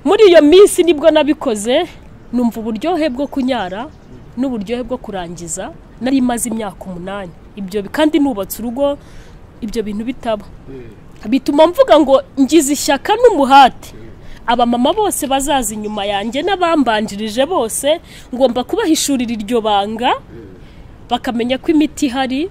muri iyo minsi nibwo nabikoze numva uburyohe bwo kunyara n'uburyohe bwo kurangiza nari imaze imyaka umunani ibyo kandi nubatse urugo ibyo bintu bitaba bituma mvuga ngo ngize ishyaka n'umuhate abamama bose bazaza inyuma yanjye n'abambanjirije bose ngomba kubahishurira iryo banga bakamenya ko imiti ihari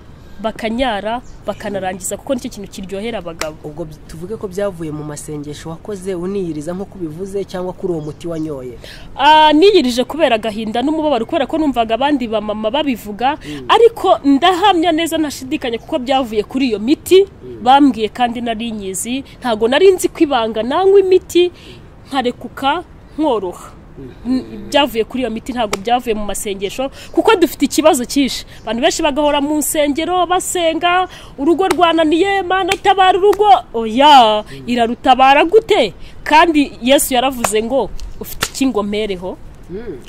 bakanyara bakanarangiza kuko nicyo kintu kiryohera abagabo ubwo bi- tuvuge ko byavuye mu masengesho wakoze uniyiriza nk'uko ubivuze cyangwa kuri uwo muti wanyoye Ah, niyirije kubera agahinda n'umubabaro kubera ko numvaga abandi bamama babivuga ariko ndahamya neza ntashidikanya kuko byavuye kuri iyo miti bambwiye kandi nari nyizi ntabwo nari nzi ko ibanga nanywa imiti nkarekuka nkoroha N- byavuye kuri iyo miti ntabwo byavuye mu masengesho kuko dufite ikibazo cyinshi abantu benshi bagahora mu nsengero basenga urugo rwananiye mana tabara urugo oya irarutabara gute kandi yesu yaravuze ngo ufite icy'ingomereho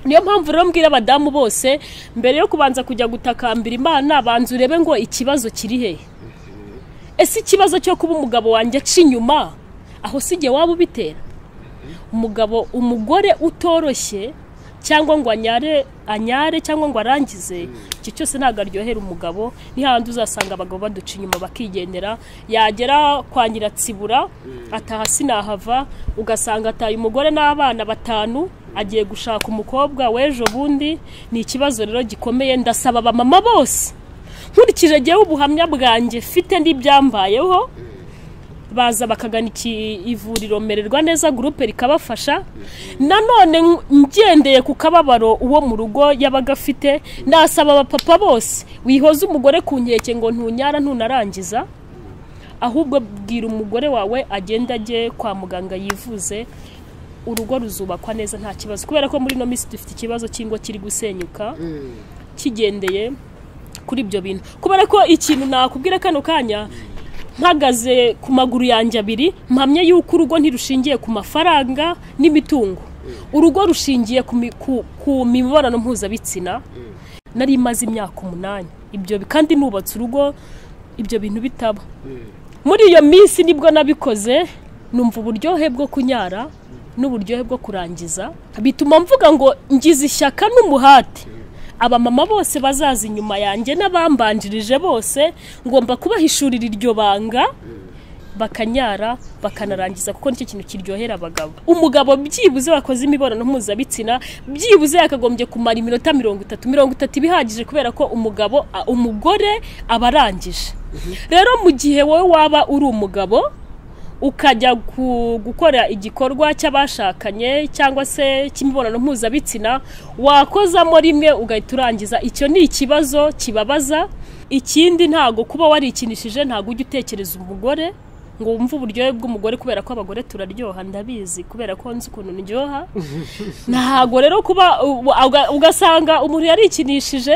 niyo mpamvu rero mbwira abadamu bose mbere yo kubanza kujya gutakambira imana banza urebe ngo ikibazo kiri hehe ese ikibazo cyo kuba umugabo wanjye aca inyuma aho si igihe waba ubitera umugabo umugore utoroshye cyangwa ngo anyare anyare cyangwa ngo arangize icyo cyose ntabwo aryohera umugabo ni hahandi uzasanga abagabo baduca inyuma bakigendera yagera kwa nyiratsibura ataha sinahava ugasanga ataye umugore n'abana batanu agiye gushaka umukobwa w'ejo bundi ni ikibazo rero gikomeye ndasaba abamama bose nkurikije jyewe ubuhamya bwanjye mfite n'ibyambayeho baza bakagana iki ivuriro mererwa neza gurupe rikabafasha nanone ng- ngendeye ku kababaro uwo mu rugo yabaga afite nasaba abapapa bose wihoza umugore ku nkeke ngo ntunyara ntunarangiza ahubwo bwira umugore wawe agenda ajye kwa muganga yivuze urugo ruzubakwa neza nta kibazo kubera ko muri ino minsi dufite ikibazo cy'ingo kiri gusenyuka kigendeye kuri ibyo bintu kubera ko ikintu nakubwira kano kanya mpagaze ku maguru yanjye abiri mpamya yuko urugo ntirushingiye ku mafaranga n'imitungo urugo rushingiye ku mi- ku- ku mibonano mpuzabitsina nari imaze imyaka umunani ibyo bi- kandi nubatse urugo ibyo bintu bitaba muri iyo minsi nibwo nabikoze numva uburyohe bwo kunyara n'uburyohe bwo kurangiza bituma mvuga ngo ngize ishyaka n'umuhate abamama bose bazaza inyuma yanjye n'abambanjirije bose ngomba kubahishurira iryo banga bakanyara bakanarangiza kuko nicyo kintu kiryohera abagabo umugabo byibuze wakoze imibonano mpuzabitsina byibuze yakagombye kumara iminota mirongo itatu mirongo itatu iba ihagije kubera ko umugabo a- umugore aba arangije rero mu gihe wowe waba uri umugabo ukajya ku- gukora igikorwa cy'abashakanye cyangwa se cy'imibonano mpuzabitsina wakozamo rimwe ugahita urangiza icyo ni ikibazo kibabaza ikindi ntabwo kuba warikinishije ntabwo ujya utekereza umugore ngo wumve uburyohe bw'umugore kubera ko abagore turaryoha ndabizi kubera ko nzi ukuntu ndyoha ntabwo rero kuba ubu- uga- ugasanga umuntu yarikinishije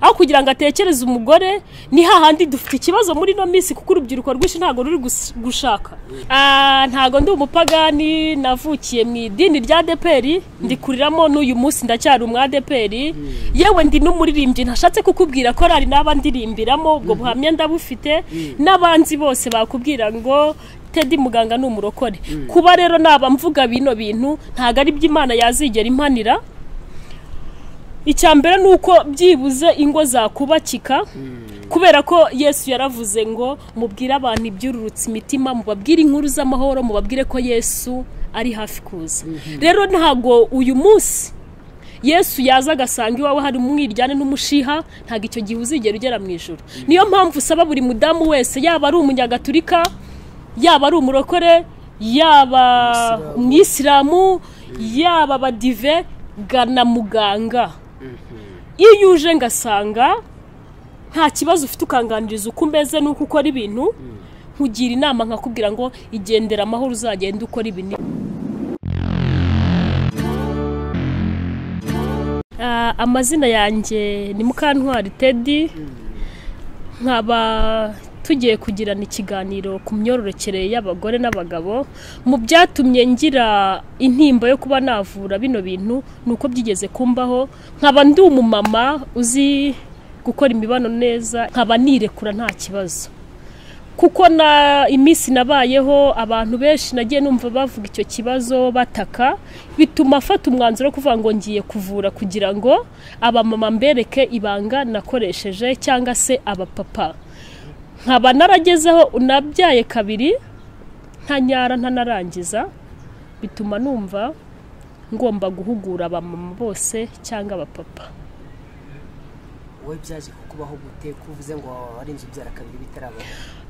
aho kugira ngo atekereze umugore ni hahandi dufite ikibazo muri ino minsi kuko urubyiruko rwinshi ntabwo ruri gus- gushaka Ah, ntabwo ndi umupagani navukiye mu idini rya deperi ndikuriramo n'uyu munsi ndacyari umwadeperi yewe ndi n'umuririmbyi ntashatse kukubwira korari n'aba ndirimbiramo ubwo buhamya ndabufite n'abanzi bose bakubwira ngo tedi muganga ni umurokore kuba rero naba mvuga bino bintu ntabwo ari by'imana yazigera impanira icya mbere ni uko byibuze ingo zakubakika kubera ko yesu yaravuze ngo mubwire abantu ibyururutse imitima mubabwire inkuru z'amahoro mubabwire ko yesu ari hafi kuza rero ntabwo uyu munsi yesu yaza agasanga iwawe hari umwiryane n'umushiha ntabwo icyo gihe uzigera ugera mu ijoro niyo mpamvu usaba buri mudamu wese yaba ari umunyagatulika yaba ari umurokore yaba umwisilamu yaba abadive gana muganga iyo uje ngasanga nta kibazo ufite ukanganiriza uko umeze n'uko ukora ibintu nkugira inama nkakubwira ngo igendera amahoro uzagenda ukora ibintu Ah, amazina yanjye ni mukantwari tedi nkaba tugiye kugirana ikiganiro ku myororokere y'abagore n'abagabo mu byatumye ngira intimba yo kuba navura bino bintu ni uko byigeze kumbaho nkaba ndi umumama uzi gukora imibonano neza nkaba nirekura nta kibazo kuko na iminsi nabayeho abantu benshi nagiye numva bavuga icyo kibazo bataka bituma afata umwanzuro wo kuvuga ngo ngiye kuvura kugira ngo abamama mbereke ibanga nakoresheje cyangwa se abapapa nkaba naragezeho unabyaye kabiri ntanyara ntanarangiza bituma numva ngomba guhugura abamama bose cyangwa abapapa wowe byaje kukubaho gute kuvuze ngo warinze ubyara kabiri bitarabona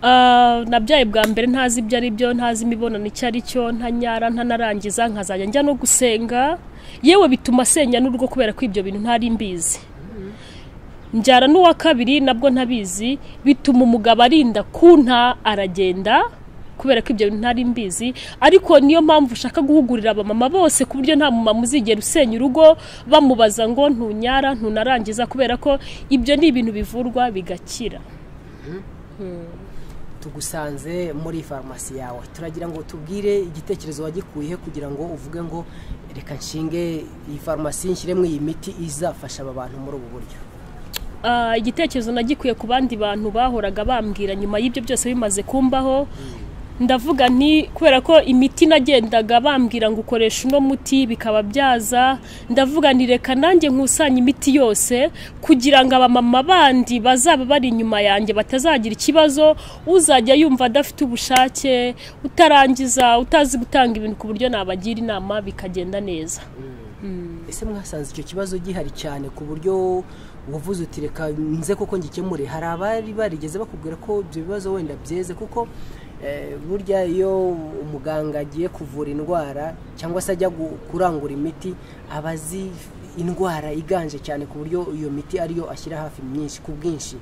Ah, nabyaye bwa mbere ntazi ibyo ari byo ntazi imibonano icyo ari cyo ntanyara ntanarangiza nkazajya njya no gusenga yewe bituma senya n'urugo kubera ko ibyo bintu ntari mbizi njyana n'uwa kabiri nabwo ntabizi bituma umugabo arinda kunta aragenda kubera ko ibyo bintu ntari mbizi ariko niyo mpamvu ushaka guhugurira abamama bose ku buryo nta mumama uzigera usenya urugo bamubaza ngo ntunyara ntunarangiza kubera ko ibyo ni ibintu bivurwa bigakira tugusanze muri farumasi yawe turagira ngo tubwire igitekerezo wagikuyehe kugira ngo uvuge ngo reka nshinge iyi farumasi nshyiremo iyi miti izafasha aba bantu muri ubu buryo Ah, igitekerezo nagikuye ku bandi bantu bahoraga bambwira nyuma y'ibyo byose bimaze kumbaho ndavuga nti kubera ko imiti nagendaga bambwira ngo ukoresha uno muti bikaba byaza ndavuga nti reka nanjye nkusanye imiti yose kugira ngo abamama bandi bazaba bari inyuma yanjye batazagira ikibazo uzajya yumva adafite ubushake utarangiza utazi gutanga ibintu ku buryo nabagira inama bikagenda neza ese mwasanze icyo kibazo gihari cyane ku buryo uvuze uti reka nze kuko ngikemure hari abari barigeze bakubwira ko ibyo bibazo wenda byeze kuko eh, burya iyo umuganga agiye kuvura indwara cyangwa se ajya gu- kurangura imiti aba azi indwara iganje cyane ku buryo iyo miti ariyo ashyira hafi myinshi ku bwinshi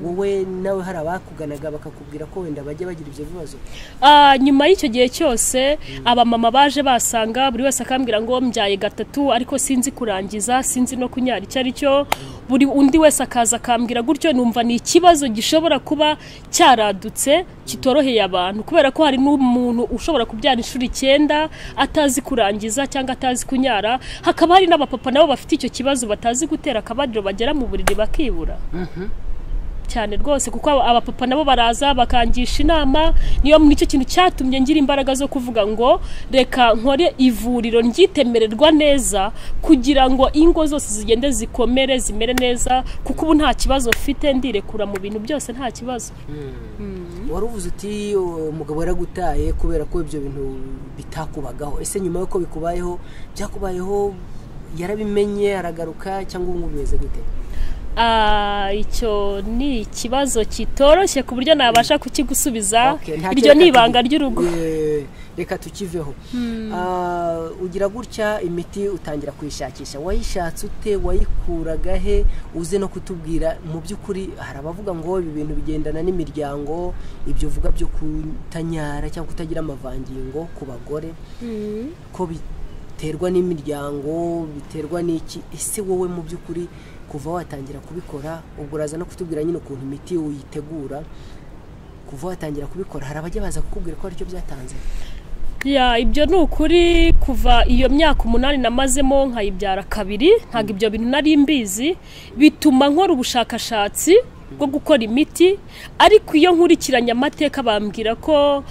wowe nawe hari abakuganaga bakakubwira ko wenda bajya bagira ibyo bibazo Ah, nyuma y'icyo gihe cyose abamama baje basanga buri wese akambwira ngo mbyaye gatatu ariko sinzi kurangiza sinzi no kunyara icyo ari cyo buri undi wese akaza akambwira gutyo numva ni ikibazo gishobora kuba cyaradutse kitoroheye abantu kubera ko hari n'umuntu ushobora kubyara inshuro icyenda atazi kurangiza cyangwa atazi kunyara hakaba hari n'abapapa nabo bafite icyo kibazo batazi gutera akabariro bagera mu buriri bakibura cyane rwose kuko aba- abapapa nabo baraza bakangisha inama niyo nicyo kintu cyatumye ngira imbaraga zo kuvuga ngo reka nkore ivuriro ryitemererwa neza kugira ngo ingo zose zigende zikomere zimere neza kuko ubu nta kibazo mfite ndirekura mu bintu byose nta kibazo wari uvuze uti "Uwo umugabo yaragutaye kubera ko ibyo bintu bitakubagaho ese nyuma y'uko bikubayeho byakubayeho yarabimenye aragaruka cyangwa ubu ngubu bimeze gute Ah, icyo ni ikibazo kitoroshye ku buryo nabasha kukigusubiza Okay, ntacyo iryo reka ni tugi- ibanga ry'urugo Eh, reka tukiveho Ah, ugira gutya imiti utangira kuyishakisha wayishatse ute wayikuraga he uze no kutubwira mu by'ukuri hari abavuga ngo ibi bintu bigendana n'imiryango ibyo uvuga byo kutanyara cyangwa kutagira amavangingo ku bagore ko biterwa n'imiryango biterwa n'iki ese wowe mu by'ukuri kuva watangira kubikora ubwo uraza no kutubwira nyine ukuntu imiti uyitegura kuva watangira kubikora hari abajya baza kukubwira ko aricyo byatanze ya ibyo ni ukuri kuva iyo myaka umunani namazemo nkayibyara kabiri ntabwo ibyo bintu nari mbizi bituma nkora ubushakashatsi bwo gukora imiti ariko iyo nkurikiranye amateka bambwira ko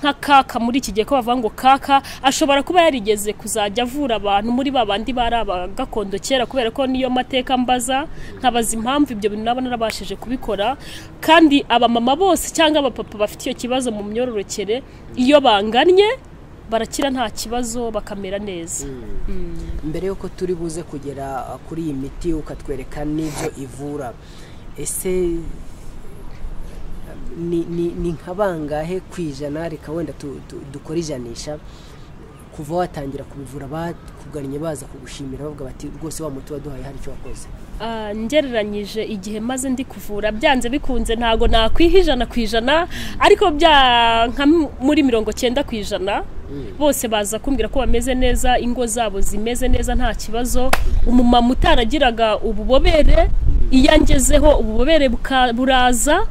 nka kaka muri iki gihe ko bavuga ngo kaka ashobora kuba yarigeze kuzajya avura abantu muri ba bandi bari aba gakondo kera kubera ko niyo mateka mbaza nkabaza impamvu ibyo bintu naba narabashije kubikora kandi abamama bose cyangwa abapapa bafite icyo kibazo mu myororokere iyo banganye barakira nta kibazo bakamera neza mbere y'uko turi buze kugera ah, kuri iyi miti ukatwereka n'ibyo ivura ese ah, ni- ni- ni nka bangahe ku ijana reka wenda tu- tu- dukore ijanisha kuva watangira kubivura bakugannye baza kugushimira bavuga bati rwose wa muti waduhaye hari icyo wakoze Ah, ngereranyije igihe maze ndi kuvura byanze bikunze ntago nakwiha ijana ku ijana ariko bya nka m- muri mirongo cyenda ku ijana bose baza kumbwira ko bameze neza ingo zabo zimeze neza nta kibazo umumama utaragiraga ububobere iyo angezeho ububobere buka- buraza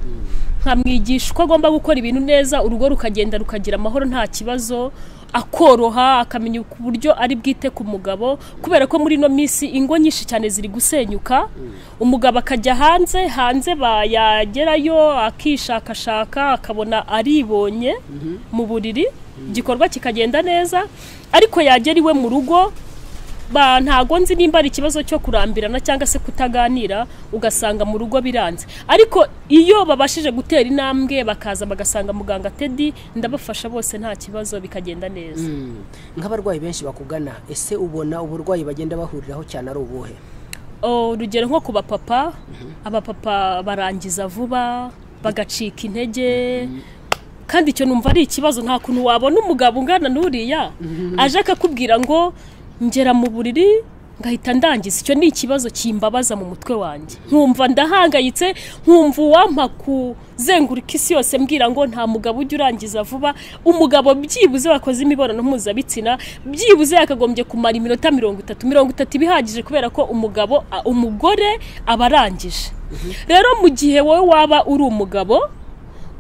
nkamwigisha uko agomba gukora ibintu neza urugo rukagenda rukagira amahoro nta kibazo akoroha akamenya uburyo ari bwite ku mugabo kubera ko muri ino minsi ingo nyinshi cyane ziri gusenyuka umugabo akajya hanze hanze yagerayo akishakashaka akabona aribonye mu buriri igikorwa kikagenda neza ariko yagera iwe mu rugo ba ntago nzi nimba ari ikibazo cyo kurambirana cyangwa se kutaganira ugasanga mu rugo biranze ariko iyo babashije gutera intambwe bakaza bagasanga muganga tedi ndabafasha bose nta kibazo bikagenda neza nk'abarwayi benshi bakugana ese ubona uburwayi bagenda bahuriraho cyane ari ubuhe urugero nko ku bapapa abapapa barangiza vuba bagacika intege kandi icyo numva ari ikibazo nta kuntu wabona umugabo ungana n'uriya aje akakubwira ngo ngera mu buriri ngahita ndangiza icyo ni ikibazo kimbabaza mu mutwe wanjye nkumva ndahangayitse nkumva uwampa kuzenguruka isi yose mbwira ngo nta mugabo ujya urangiza vuba umugabo byibuze wakoze imibonano mpuzabitsina byibuze yakagombye kumara iminota mirongo itatu mirongo itatu ibihagije kubera ko umugabo a- umugore aba arangije rero mu gihe wowe waba uri umugabo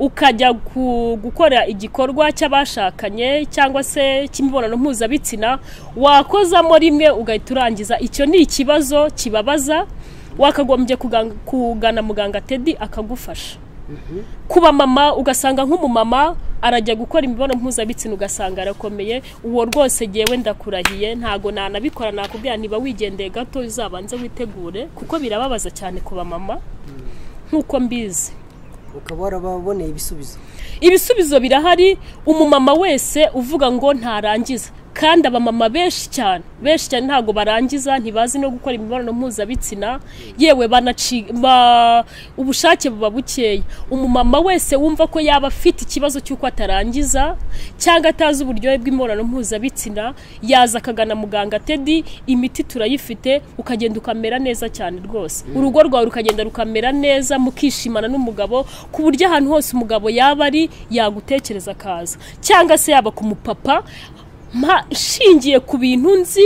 ukajya ku- gukora igikorwa cy'abashakanye cyangwa se cy'imibonano mpuzabitsina wakozamo rimwe ugahita urangiza icyo ni ikibazo kibabaza wakagombye kugan- kugana muganga tedi akagufasha ku bamama ugasanga nk'umumama arajya gukora imibonano mpuzabitsina ugasanga arakomeye uwo rwose ngewe ndakurahiye ntago nanabikora nakubwira niba wigendeye gato uzabanze witegure kuko birababaza cyane ku bamama nk'uko mbizi ukaba warababoneye ibisubizo ibisubizo birahari umumama wese uvuga ngo ntarangiza kandi abamama benshi cyane benshi cyane ntabwo barangiza ntibazi no gukora imibonano mpuzabitsina yewe banaci ba- ubushake buba bukeya umumama wese wumva ko yaba afite ikibazo cy'uko atarangiza cyangwa atazi uburyohe bw'imibonano mpuzabitsina yaza akagana muganga tedi imiti turayifite ukagenda ukamera neza cyane rwose urugo rwawe rukagenda rukamera neza mukishimana n'umugabo ku buryo ahantu hose umugabo yaba ari yagutekereza akaza cyangwa se yaba ku mupapa mpa- nshingiye ku bintu nzi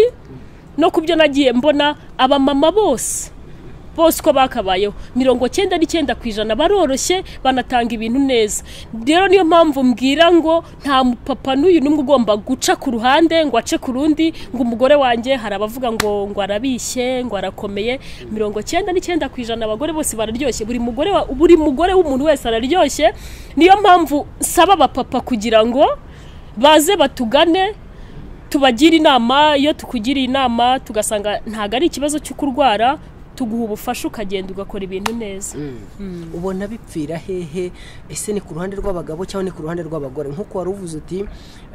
no ku byo nagiye mbona abamama bose bose uko bakabayeho mirongo cyenda n'icyenda ku ijana baroroshye banatanga ibintu neza rero niyo mpamvu mbwira ngo nta mupapa n'uyu n'umwe ugomba guca ku ruhande ngo ace ku rundi ngo umugore wanjye hari abavuga ngo ngo arabishye ngo arakomeye mirongo cyenda n'icyenda ku ijana abagore bose bararyoshye buri mugore wa- buri mugore w'umuntu wese araryoshye niyo mpamvu saba abapapa kugira ngo baze batugane tubagira inama iyo tukugiriye inama tugasanga ntabwo ari ikibazo cyo kurwara tuguha ubufasha ukagenda ugakora ibintu neza ubona bipfira hehe ese ni ku ruhande rw'abagabo cyangwa ni ku ruhande rw'abagore nk'uko wari uvuze uti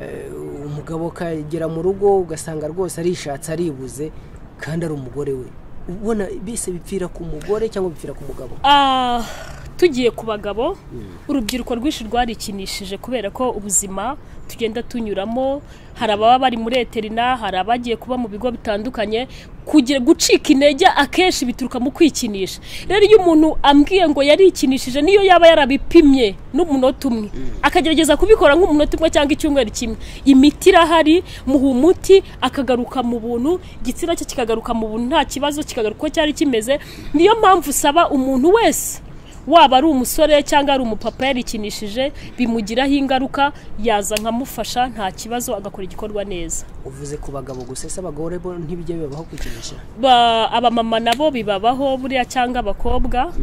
eh, umugabo akagera mu rugo ugasanga rwose arishatse aribuze kandi ari umugore we ubona bise bipfira ku mugore cyangwa bipfira ku mugabo Ah, tugiye ku bagabo urubyiruko rwinshi rwarikinishije kubera ko ubuzima tugenda tunyuramo hari ababa bari muri eterina hari abagiye kuba mu bigo bitandukanye kugira gucika intege akenshi bituruka mu kwikinisha rero iyo umuntu ambwiye ngo yarikinishije niyo yaba yarabipimye n'umunota umwe akagerageza kubikora nk'umunota umwe cyangwa icyumweru kimwe imiti irahari muha umuti akagaruka mu buntu igitsina cye kikagaruka mu buntu nta kibazo kikagaruka uko cyari kimeze niyo mpamvu usaba umuntu wese waba ari umusore cyangwa ari umupapa yarikinishije bimugiraho ingaruka yaza nkamufasha nta kibazo agakora igikorwa neza uvuze ku bagabo gusa ese abagore bo ntibijya bibabaho kwikinisha Ba- abamama nabo bibabaho buriya cyangwa abakobwa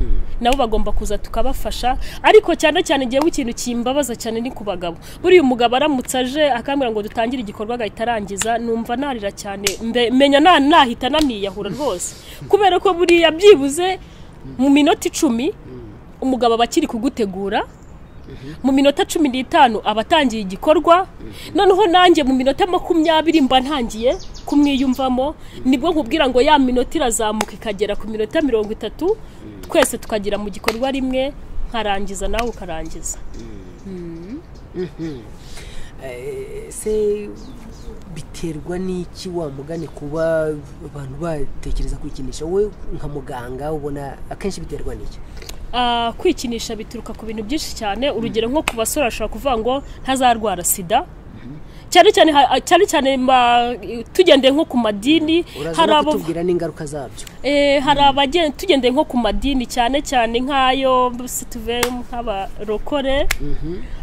nabo bagomba kuza tukabafasha ariko cyane cyane igihe ikintu kimbabaza cyane ni ku bagabo buriya umugabo aramutse aje akambwira ngo dutangire igikorwa agahita arangiza numva narira cyane mbe- menya na- nahita naniyahura rwose kubera ko buriya byibuze mu minota icumi umugabo aba akiri kugutegura mu minota cumi n'itanu aba atangiye igikorwa noneho nanjye mu minota makumyabiri mba ntangiye kumwiyumvamo nibwo nkubwira ngo ya minota irazamuka ikagera ku minota mirongo itatu twese tukagira mu gikorwa rimwe nkarangiza nawe ukarangiza Eh, ese biterwa n'iki wa mugani kuba abantu batekereza kwikinisha wowe nka muganga ubona akenshi biterwa n'iki Ah, kwikinisha bituruka ku bintu byinshi cyane urugero nko ku basore ashobora kuvuga ngo ntazarwara sida cyane cyane ha- cyane cyane ma- tugendeye nko ku madini uraza hari no abo kutubwira n'ingaruka zabyo Eh, hari abagenda tugendeye nko ku madini cyane cyane nk'ayo situve nk'abarokore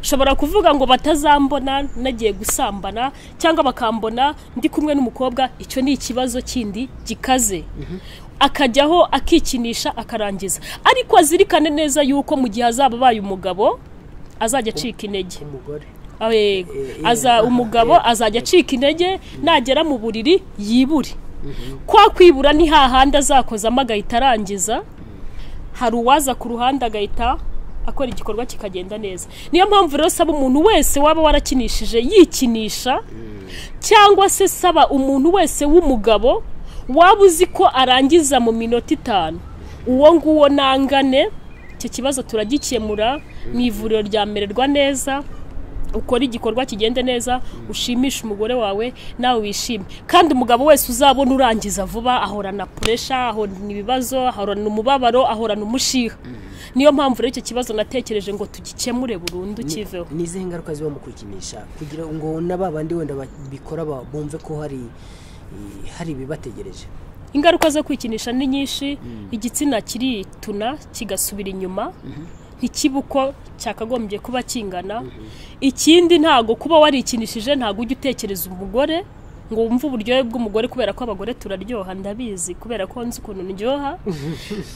ushobora kuvuga ngo batazambona nagiye gusambana cyangwa bakambona ndi kumwe n'umukobwa icyo ni ikibazo kindi gikaze akajyaho akikinisha akarangiza ariko azirikane neza yuko mu gihe azaba abaye umugabo azajya acika intege umugore Awe- Eh, eh, aza aha, umugabo azajya acika intege nagera mu buriri yibure kwa kwibura ni hahandi azakozamo agahita arangiza hari uwaza ku ruhande agahita akora igikorwa kikagenda neza niyo mpamvu rero saba umuntu wese waba warakinishije yikinisha cyangwa se saba umuntu wese w'umugabo waba uzi ko arangiza mu minota itanu uwo nguwo nangane icyo kibazo turagikemura mu ivuriro ryamererwa neza ukora igikorwa kigende neza ushimisha umugore wawe nawe wishime kandi umugabo wese uzabona urangiza vuba ahorana puresha ahorana ibibazo ahorana umubabaro ahorana umushiha niyo mpamvu rero icyo kibazo natekereje ngo tugikemure burundu kiveho ni izihe ngaruka ziba mu kwikinisha kugira ngo na ba bandi wenda babikora ba- bumve ko hari eh, hari ibibategereje ingaruka zo kwikinisha ni nyinshi igitsina kirituna kigasubira inyuma ntikibe uko cyakagombye kuba kingana ikindi ntago kuba warikinishije ntago ujya utekereza umugore ngo wumve uburyohe bw'umugore kubera ko abagore turaryoha ndabizi kubera ko nzi ukuntu ndyoha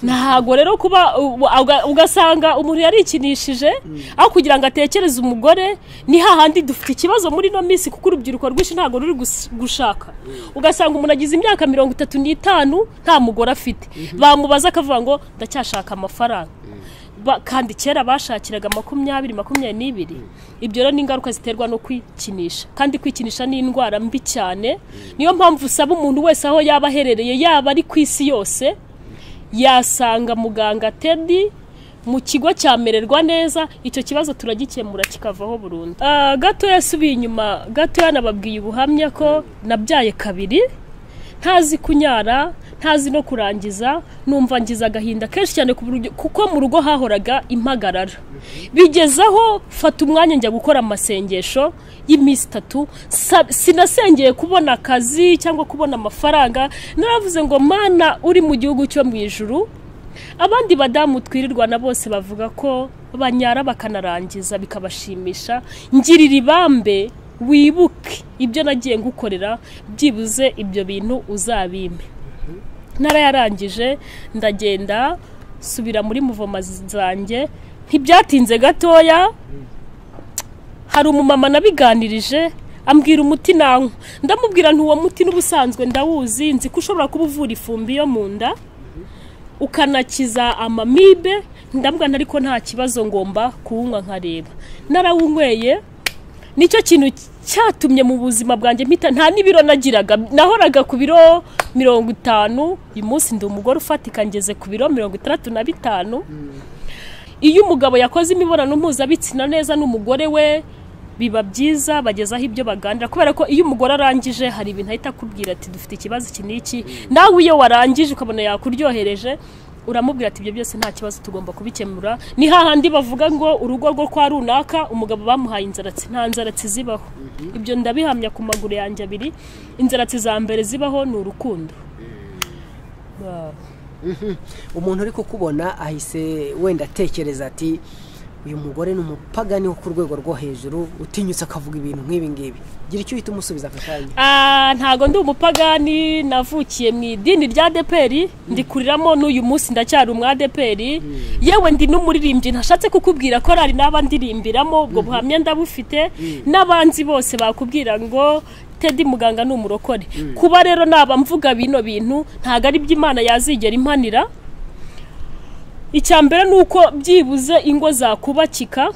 ntago rero kuba u- uga- ugasanga umuntu yarikinishije aho kugira ngo atekereze umugore ni hahandi dufite ikibazo muri ino minsi kuko urubyiruko rwinshi ntago ruri gus- gushaka ugasanga umuntu agize imyaka mirongo itatu n'itanu nta mugore afite bamubaza akavuga ngo ndacyashaka amafaranga Ba- kandi kera bashakiraga makumyabiri makumyabiri n'ibiri ibyo rero ni ingaruka ziterwa no kwikinisha kandi kwikinisha ni indwara mbi cyane niyo mpamvu usaba umuntu wese aho yaba aherereye yaba ari ku isi yose yasanga muganga tedi mu kigo cyamererwa neza icyo kibazo turagikemura kikavaho burundu Ah, gatoya asubiye inyuma gatoya nababwiye ubuhamya ko nabyaye kabiri ntazi kunyara ntazi no kurangiza numva ngize agahinda kenshi cyane ku buryo- kuko mu rugo hahoraga impagarara bigezaho fata umwanya njya gukora amasengesho y'iminsi itatu sa- sinasengeye kubona akazi cyangwa kubona amafaranga naravuze ngo mana uri mu gihugu cyo mu ijuru abandi badamu twirirwa na bose bavuga ko banyara bakanarangiza bikabashimisha ngirira ibambe wibuke ibyo nagiye ngukorera byibuze ibyo bintu uzabimpe narayarangije ndagenda subira muri muvoma zanjye ntibyatinze gatoya hari umumama nabiganirije ambwira umuti nanywa ndamubwira ntuwo muti n'ubusanzwe ndawuzi nzi ko ushobora kuba uvura ifumbi yo mu nda ukanakiza amamibe ndambwana ariko nta kibazo ngomba kuwunywa nkareba narawunyweye nicyo kintu cyatumye mu buzima bwanjye mpita nta n'ibiro nagiraga nahoraga ku biro mirongo itanu uyu munsi ndi umugore ufatika ngeze ku biro mirongo itandatu na bitanu iyo umugabo yakoze imibonano mpuzabitsina neza n'umugore we biba byiza bagezaho ibyo baganira kubera ko iyo umugore arangije hari ibintu ahita akubwira ati dufite ikibazo iki n'iki nawe iyo warangije ukabona yakuryohereje uramubwira ati ibyo byose nta kibazo tugomba kubikemura ni hahandi bavuga ngo urugo rwo kwa runaka umugabo bamuhaye inzaratsi nta nzaratsi zibaho ibyo ndabihamya ku maguru yanjye abiri inzaratsi za mbere zibaho ni urukundo Ba- umuntu uri kukubona ahise wenda atekereza ati uyu mugore ni umupagani wo ku rwego rwo hejuru utinyutse akavuga ibintu nk'ibi ngibi gira icyo uhita umusubiza aka kanya Ah, ntago ndi umupagani navukiye mu idini rya deperi ndikuriramo n'uyu munsi ndacyari umwadeperi yewe ndi n'umuririmbyi ntashatse kukubwira ko ari n'aba ndirimbiramo ubwo buhamya ndabufite n'abanzi bose bakubwira ngo tedi muganga ni umurokore kuba rero naba mvuga bino bintu ntago ari by'imana yazigera impanira icya mbere ni uko byibuze ingo zakubakika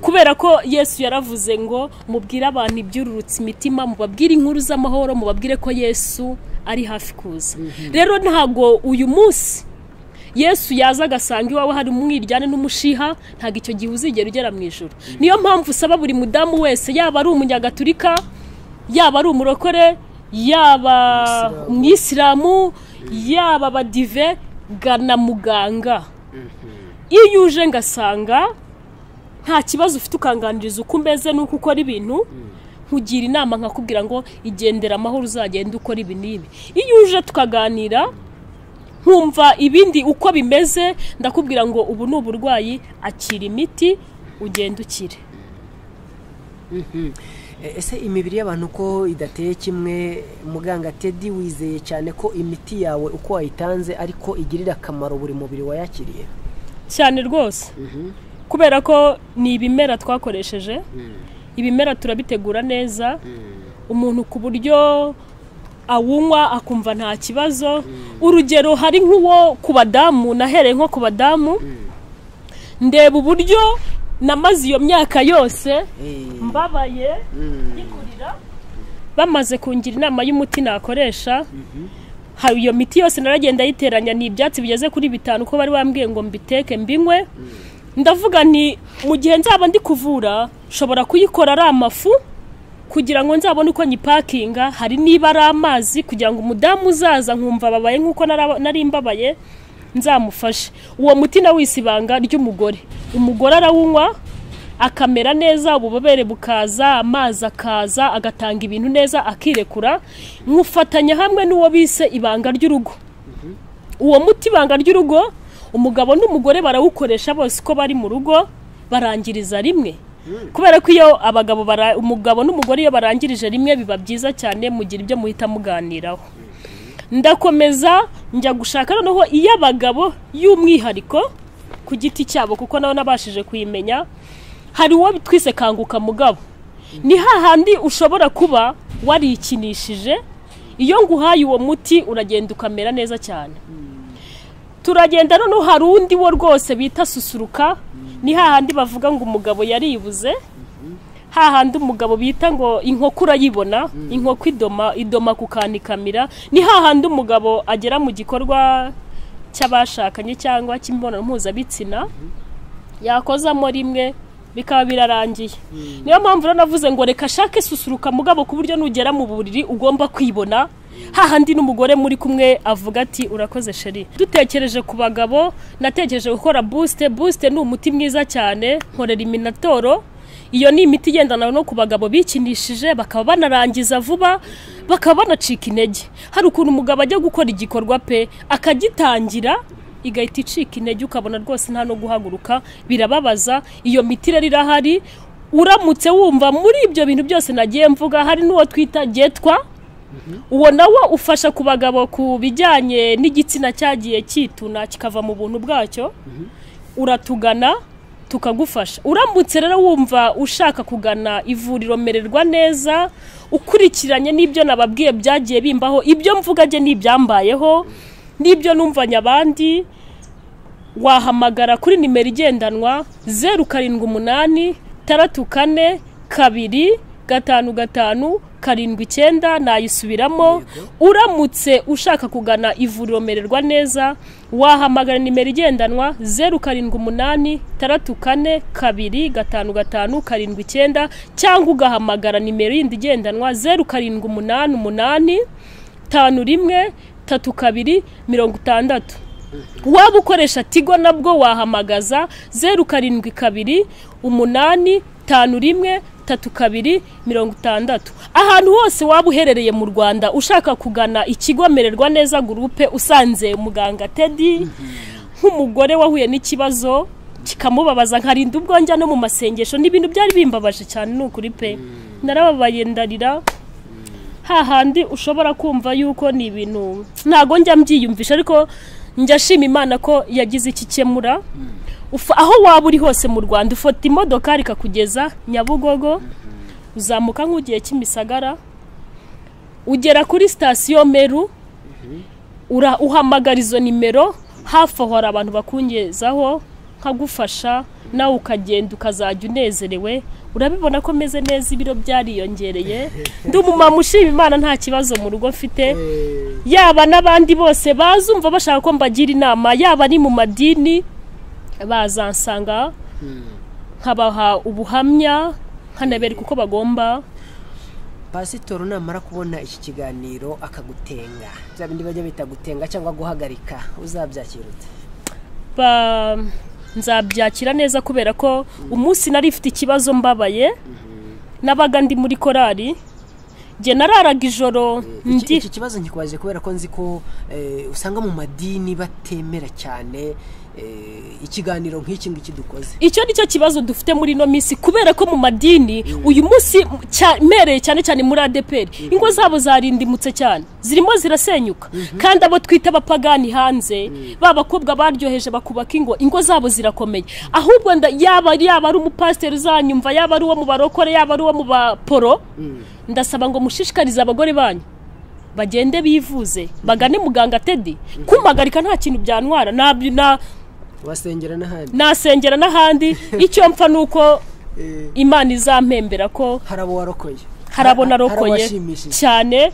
kubera ko yesu yaravuze ngo mubwire abantu ibyururutse imitima mubabwire inkuru z'amahoro mubabwire ko yesu ari hafi kuza rero ntago uyu munsi yesu yaza agasanga iwawe hari umwiryane n'umushiha ntago icyo gihe uzigera ugera mu ijoro niyo mpamvu usaba buri mudamu wese yaba ari umunyagatulika yaba ari umurokore yaba Umuyisilamu. umwisilamu yaba abadive gana muganga iyo uje ngasanga nta kibazo ufite ukanganiriza uko umeze n'uko ukora ibintu nkugira inama nkakubwira ngo igendera amahoro uzagenda ukora ibi n'ibi iyo uje tukaganira nkumva ibindi uko bimeze ndakubwira ngo ubu ni uburwayi akira imiti ugenda ukire ese imibiri y'abantu ko idateye kimwe muganga tedi wizeye cyane ko imiti yawe uko wayitanze ariko igirira akamaro buri mubiri wayakiriye cyane rwose kubera ko ni ibimera twakoresheje ibimera turabitegura neza umuntu ku buryo awunywa akumva nta kibazo urugero hari nk'uwo ku badamu nahereye nko ku badamu ndeba uburyo namaze iyo myaka yose mbabaye nyikurira bamaze kungira inama y'umuti nakoresha hari iyo miti yose naragenda ayiteranya ni ibyatsi bigeze kuri bitanu uko bari bambwiye ngo mbiteke mbinywe ndavuga nti mu gihe nzaba ndi kuvura nshobora kuyikora ari amafu kugira ngo nzabone uko nyipakinga hari niba ari amazi kugira ngo umudamu uzaza nkumva ababaye nk'uko nari mbabaye nzamufashe uwo muti nawe isibanga ry'umugore umugore arawunywa akamera neza ububobere bukaza amazi akaza agatanga ibintu neza akirekura nkufatanya hamwe n'uwo bise ibanga ry'urugo uwo muti ibanga ry'urugo umugabo n'umugore barawukoresha bose uko bari mu rugo barangiriza rimwe kubera ko iyo abagabo umugabo n'umugore iyo barangirije rimwe biba byiza cyane mugira ibyo muhita muganiraho ndakomeza njya gushaka noneho iy'abagabo y'umwihariko ku giti cyabo kuko nawe nabashije kuyimenya hari uwo twise kanguka mugabo ni hahandi ushobora kuba warikinishije iyo nguhaye uwo muti uragenda ukamera neza cyane turagenda noneho hari undi wo rwose bita susuruka ni hahandi bavuga ngo umugabo yaribuze hahandi umugabo bita ngo inkoko urayibona inkoko idoma idoma kukanikamira ni hahandi umugabo agera mu gikorwa cy'abashakanye cyangwa cy'imibonano mpuzabitsina yakozamo rimwe bikaba birarangiye niyo mpamvu rero navuze ngo reka ashake susuruka mugabo ku buryo nugera mu buriri ugomba kwibona hahandi n'umugore muri kumwe avuga ati urakoze sheri dutekereje ku bagabo natekereje gukora busite busite ni umuti mwiza cyane nkorera iminatoro iyo ni imiti igendana no ku bagabo bikinishije bakaba banarangiza vuba bakaba banacika intege hari ukuntu umugabo ajya gukora igikorwa pe akagitangira igahita icika intege ukabona rwose nta no guhaguruka birababaza iyo miti rero irahari uramutse wumva muri ibyo bintu byose nagiye mvuga hari n'uwo twita getwa uwo nawo ufasha ku bagabo ku bijyanye n'igitsina cyagiye cyituna kikava mu buntu bwacyo uratugana tukagufasha uramutse rero wumva ushaka kugana ivuriro mererwa neza ukurikiranye n'ibyo nababwiye byagiye bimbaho ibyo mvuga ni ibyambayeho n'ibyo numvanya abandi wahamagara kuri nimero igendanwa zeru karindwi umunani taratu kane kabiri gatanu gatanu karindwi icyenda nayisubiramo uramutse ushaka kugana ivuriro mererwa neza wahamagara nimero igendanwa zeru karindwi umunani taratu kane kabiri gatanu gatanu karindwi icyenda cyangwa ugahamagara nimero yindi igendanwa zeru karindwi umunani umunani tanu rimwe tatu kabiri mirongo itandatu waba ukoresha tigo nabwo wahamagaza zeru karindwi kabiri umunani tanu rimwe tatu kabiri mirongo itandatu ahantu hose waba uherereye mu rwanda ushaka kugana ikigo mererwa neza gurupe usanze muganga tedi nk'umugore wahuye n'ikibazo kikamubabaza nkarinda ubwo njya no mu masengesho n'ibintu byari bimbabaje cyane ni ukuri pe narababaye ndarira hahandi ushobora kumva yuko ni ibintu ntabwo njya mbyiyumvisha ariko njya ashima imana ko yagize iki ikemura aho waba uri hose mu rwanda ufata imodoka ikakugeza nyabugogo uzamuka nk'ugiye kimisagara ugera kuri sitasiyo meru uhamagara izo nimero hafi aho hari abantu bakungezaho nkagufasha nawe ukagenda ukazajya unezerewe urabibona ko meze neza ibiro byariyongereye ndi umumama ushima imana nta kibazo mu rugo mfite yaba n'abandi bose bazumva bashaka ko mbagira inama yaba ari mu madini bazansanga nkabaha ubuhamya nkanabereka uko bagomba pasitoro namara kubona iki kiganiro akagutenga bya bindi bajya bita gutenga cyangwa guhagarika uzabyakira ute nzabyakira neza kubera ko umunsi nari ifite ikibazo mbabaye nabaga ndi muri korari njye nararaga ijoro iki ndi iki kibazo nkikubaje kubera ko nzi ko eh, usanga mu madini batemera cyane eh, ikiganiro nk'iki ngiki dukoze icyo ni cyo kibazo dufite muri ino minsi kubera ko mu madini uyu munsi cya- mereye cyane cyane muri adeperi ingo zabo zarindimutse cyane zirimo zirasenyuka kandi abo twita abapagani hanze ba bakobwa baryoheje bakubaka ingo ingo zabo zirakomeye ahubwo nda- yaba yaba ari umupasiteri uzanyumva yaba ari uwo mu barokore yaba ari uwo mu baporo ndasaba ngo mushishikarize abagore banyu bagende bivuze bagane muganga tedi kumagarika nta kintu byantwara nabyo na basengera n'ahandi nasengera n'ahandi icyo mpfa ni uko Eh, imana izampembera ko hari abo warokoye hari abo narokoye abashimishije cyane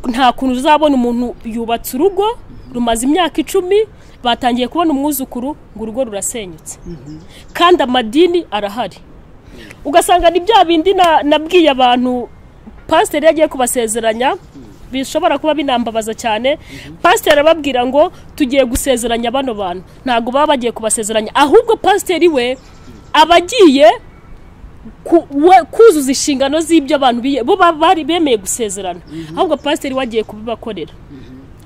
nta kuntu uzabona umuntu yubatse urugo rumaze imyaka icumi batangiye kubona umwuzukuru ngo urugo rurasenyutse kandi amadini arahari ugasanga ni bya bindi na- nabwiye abantu pasiteri yagiye kubasezeranya bishobora kuba binambabaza cyane pasiteri ababwira ngo tugiye gusezeranya bano bantu ntabwo baba bagiye kubasezeranya ahubwo pasiteri we aba agiye ku- we- kuzuza inshingano z'ibyo abantu biye- bo ba- bari bemeye gusezerana ahubwo pasiteri wagiye kubibakorera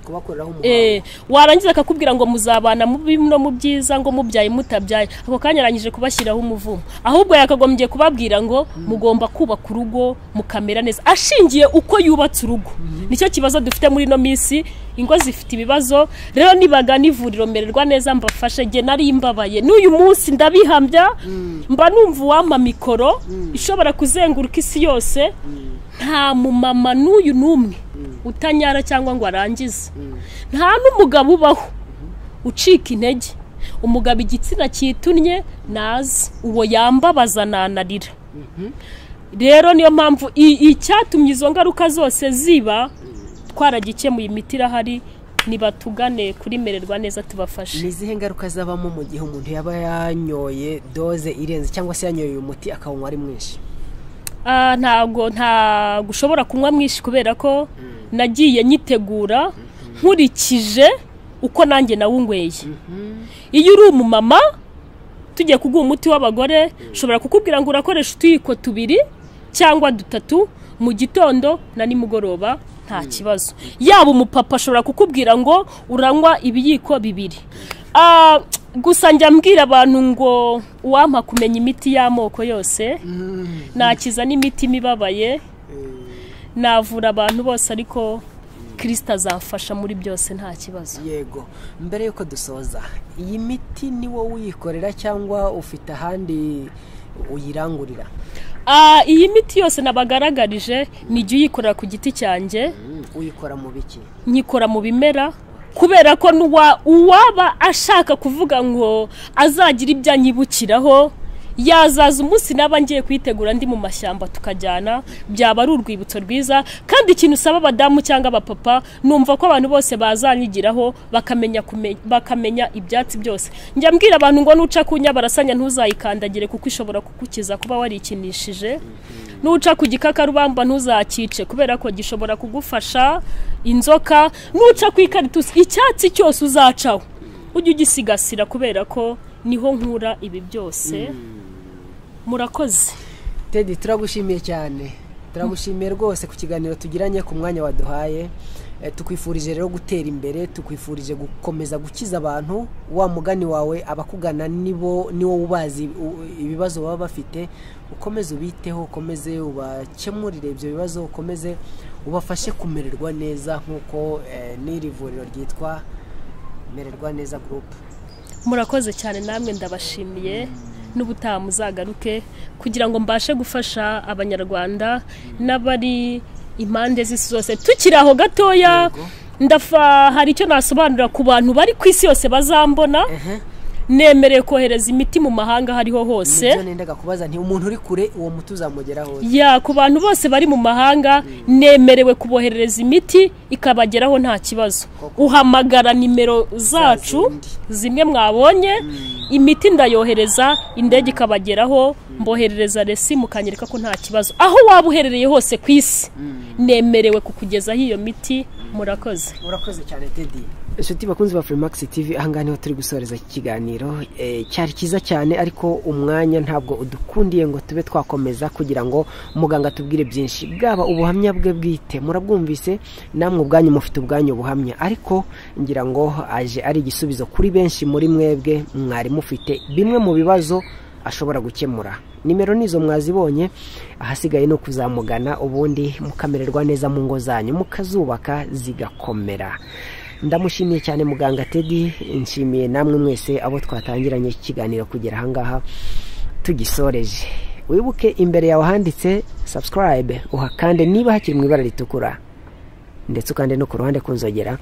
kubakoreraho umuhango Eh, warangiza akakubwira ngo muzabana mu bibi no mu byiza ngo mubyaye mutabyaye ako kanya arangije kubashyiraho umuvumo ahubwo yakagombye kubabwira ngo mugomba kubaka urugo mukamera neza ashingiye uko yubatse urugo nicyo kibazo dufite muri ino minsi ingo zifite ibibazo rero nibagana ivuriro mererwa neza mbafashe njye nari mbabaye n'uyu munsi ndabihambya mba numva uwampa mikoro ishobora kuzenguruka isi yose nta mumama n'uyu n'umwe utanyara cyangwa ngo arangize nta n'umugabo ubaho ucika intege umugabo igitsina cyitunye nazi uwo yambabaza nanarira rero niyo mpamvu i- icyatumye izo ngaruka zose ziba twaragikemuye imiti irahari nibatugane kuri mererwa neza tubafashe ni izihe ngaruka zabamo mu gihe umuntu yaba yanyoye doze irenze cyangwa se yanyoye uyu muti akawunywa ari mwinshi Ah, ntabwo ntabwo ushobora kunywa mwinshi kubera ko nagiye nyitegura nkurikije uko nanjye nawunyweye iyo uri umumama tugiye kuguha umuti w'abagore ushobora kukubwira ngo urakoresha utuyiko tubiri cyangwa dutatu mu gitondo na nimugoroba nta kibazo yaba umupapa ashobora kukubwira ngo uranywa ibiyiko bibiri Ah, gusa njya mbwira abantu ngo uwampa kumenya imiti y'amoko yose nakiza n'imitima ibabaye navura abantu bose ariko kirisita azamfasha muri byose nta kibazo yego mbere y'uko dusoza iyi miti ni wowe uyikorera cyangwa ufite ahandi uyirangurira Ah, iyi miti yose nabagaragarije ni jya uyikorera ku giti cyanjye uyikora mu biki nyikora mu bimera kubera ko n'uwa- uwaba ashaka kuvuga ngo azagira ibyo anyibukiraho yazaza umunsi naba ngiye kuyitegura ndi mu mashyamba tukajyana byaba ari urwibutso rwiza kandi ikintu usaba abadamu cyangwa abapapa numva ko abantu bose bazanyigiraho bakamenya, kume- bakamenya ibyatsi byose njya mbwira abantu ngo nuca ku nyabarasanya ntuzayikandagire kuko ishobora kugukiza kuba warikinishije nuca ku gikakarubamba ntuzakice kubera ko gishobora kugufasha inzoka nuca ku ikaritusi icyatsi cyose uzacaho ujye ugisigasira kubera ko niho nkura ibi byose murakoze tedi turagushimiye cyane turagushimiye rwose ku kiganiro tugiranye ku mwanya waduhaye Eh, tukwifurije rero gutera imbere tukwifurije gukomeza gukiza abantu wa mugani wawe abakugana nibo niwo ubazi u- ibibazo baba bafite ukomeze ubiteho ukomeze ubakemurire ibyo bibazo ukomeze ubafashe kumererwa neza nk'uko eh, n'iri vuriro ryitwa mererwa neza gurupe murakoze cyane namwe ndabashimiye n'ubutaha muzagaruke kugira ngo mbashe gufasha abanyarwanda n'abari impande z'isi zose tukiri aho gatoya ndafa hari icyo nasobanurira ku bantu bari ku isi yose bazambona nemerewe kohereza imiti mu mahanga aho ariho hose nibyo nendaga kubaza nti umuntu uri kure uwo muti uzamugeraho ya ku bantu bose bari mu mahanga nemerewe kuboherereza imiti ikabageraho nta kibazo uhamagara nimero zacu zimwe mwabonye imiti ndayohereza indege ikabageraho mboherereza resi mukanyereka ko nta kibazo aho waba uherereye hose ku isi nemerewe kukugezaho iyo miti murakoze urakoze cyane tedi inshuti bakunzi ba furimakisi tivi ahangaha niho turi gusoreza iki kiganiro Eh, cyari cyiza cyane ariko umwanya ntabwo udukundiye ngo tube twakomeza kugira ngo muganga atubwire byinshi bwaba ubuhamya bwe bwite murabwumvise namwe ubwanyu mufite ubwanyu buhamya ariko ngira ngo aje ari igisubizo kuri benshi muri mwebwe mwari mufite bimwe mu bibazo ashobora gukemura nimero nizo mwazibonye ahasigaye ni ukuzamugana ubundi mukamererwa neza mu ngo zanyu mukazubaka zigakomera ndamushimiye cyane muganga tedi nshimiye namwe mwese abo twatangiranye ikiganiro kugera ahangaha tugisoreje wibuke imbere yawe handitse subscribe uhakande niba hakiri mu ibara ritukura ndetse ukande no ku ruhande ku nzogera